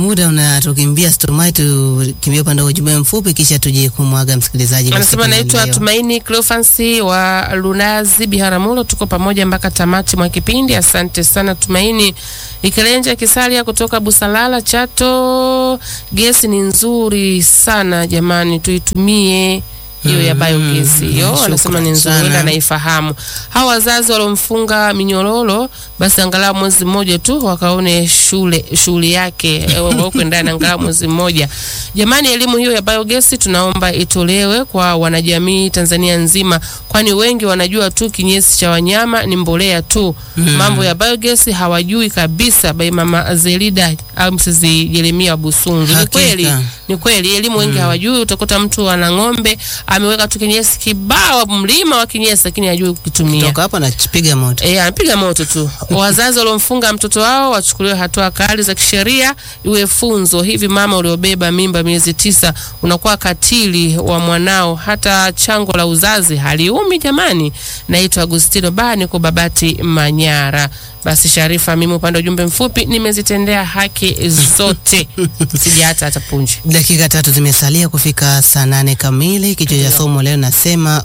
muda unatukimbia, situmai tukimbia upande wa ujumbe mfupi, kisha tuje kumwaga msikilizaji. Anasema naitwa Tumaini Cleofansi wa Lunazi Biharamulo, tuko pamoja mpaka tamati mwa kipindi. Asante sana Tumaini. Ikelenja Kisalia kutoka Busalala Chato, gesi ni nzuri sana jamani, tuitumie hiyo ya biogesi hiyo, anasema ni nzuri, ila naifahamu. Hawa wazazi waliomfunga minyororo, basi angalau mwezi mmoja tu wakaone shule shughuli yake wauke ndani angalau mwezi mmoja. Jamani, elimu hiyo ya biogesi tunaomba itolewe kwa wanajamii Tanzania nzima, kwani wengi wanajua tu kinyesi cha wanyama ni mbolea tu. Mm. Mambo ya biogesi hawajui kabisa. Bai mama Zelida au Mrs. Jeremia Busungi. Ni kweli, ni kweli elimu wengi mm. hawajui. Utakuta mtu ana ng'ombe ameweka tu kinyesi kibao, mlima wa kinyesi, lakini hajui kukitumia. Kutoka hapo anapiga moto. Eh, anapiga moto tu. Wazazi waliomfunga mtoto wao wachukuliwe hatua kali za kisheria, iwe funzo. Hivi mama uliobeba mimba miezi tisa unakuwa katili wa mwanao, hata chango la uzazi haliumi jamani. Naitwa Agustino Bani kwa Babati Manyara. Basi Sharifa, mimi upande wa ujumbe mfupi nimezitendea haki zote, sija hata hata punje. Dakika tatu zimesalia kufika saa nane kamili. Kichwa cha somo leo nasema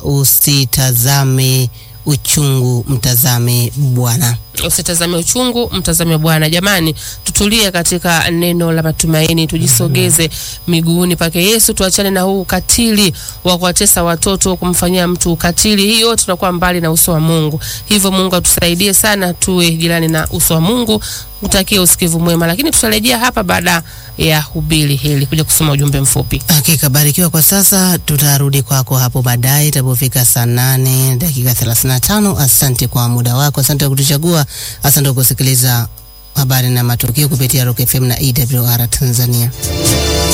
usitazame uchungu, mtazame Bwana. Usitazame uchungu, mtazame Bwana. Jamani, tutulie katika neno la matumaini, tujisogeze miguuni pake Yesu, tuachane na huu ukatili wa kuwatesa watoto, kumfanyia mtu ukatili. Hii yote tunakuwa mbali na uso wa Mungu. Hivyo Mungu atusaidie sana, tuwe jirani na uso wa Mungu. Utakie usikivu mwema, lakini tutarejea hapa baada ya hubiri hili kuja kusoma ujumbe mfupi. Hakika barikiwa. Kwa sasa tutarudi kwako hapo baadaye itapofika saa nane dakika thelathini na tano. Asante kwa muda wako, asante kwa kutuchagua, asante kwa kusikiliza habari na matukio kupitia Rock FM na EWR Tanzania.